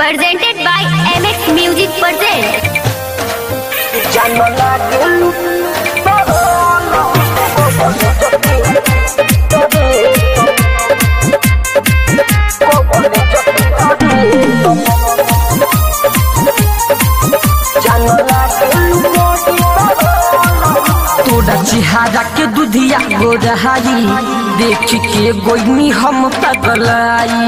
presented by MX Music Present. तोरा चिहारा के दुधिया गोरहाई देख के गोइनी हम पगलाई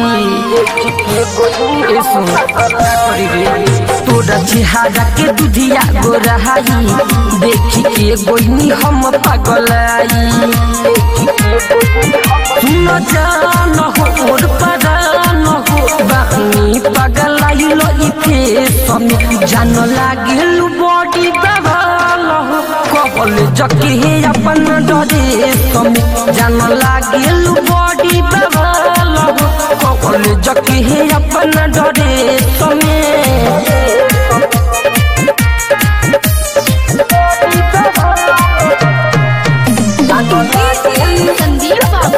ए सुन, परी रे। तोरा चिहारा के दुधिया गोरहाई देख के गोइनी हम पगलाई सुन जान हो और परान हो बानी पगलाई लो इथे समी जान लागिल बॉडी बवाल हो कबल जके हे अपन डरे समी जान लागिल बॉडी बवाल हो कबल जके हे अपन डरे समी संदीप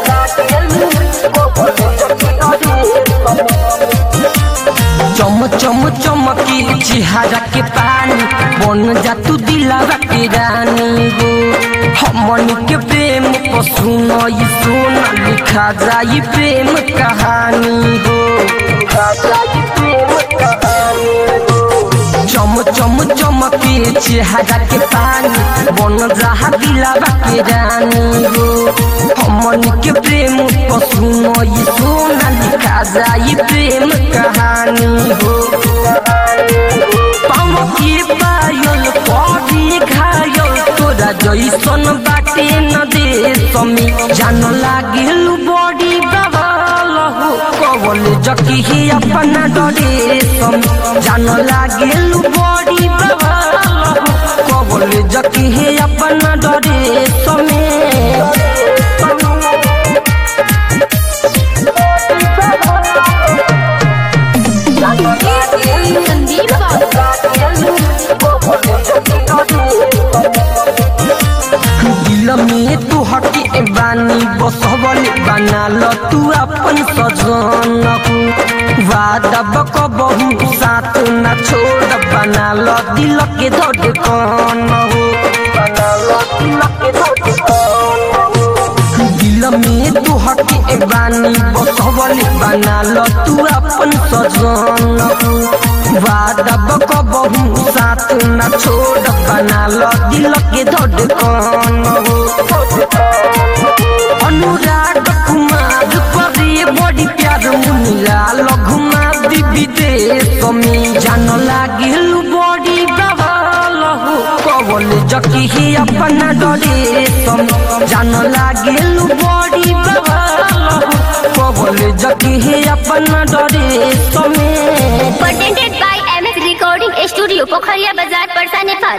चम चम चमकी चिहारा के पानी बन जा तू दिलावा के रानी हो हमन के प्रेम को सुनो ये सोना लिखा जाई प्रेम कहानी हो चम चम चमके चेहरा के पानी बन जहा दिलावा के रानी हो हमन के प्रेम को सुनो ये सोना लिखा जाई प्रेम कहानी हो पाँव के पायल पड़ी घायल तोरा जैसन बाटे न दे समी जान लागिल बड़ी बवाल हो कवल जकी ही अपना डरे समी जान लागिल बड़ी बवाल हो कवल जकी ही अपना डरे समी संदीप दिल में तू हटी बानी बसवल बना ल तू अपन सजन वादा बक बहु साथ न छोड़ बना ल दिल के धड़कन हो दिल में तू हटी बानी बसवल बना ल तू अपन सजन वादा बक बहु साथ न छोड़ बना ल दिल के धड़कन हो अनुराग कुमार परे बड़ी प्यार मुनिला लघुमा दिबी दे समी जान लागिल बड़ी बवाल हो कवल जकी ही अपना डरे समी जान लागिल बड़ी बवाल हो कवल जकी ही अपना डरे समी presented by MX Recording Studio, Pokhariya Bazaar, Parsa, Nepal.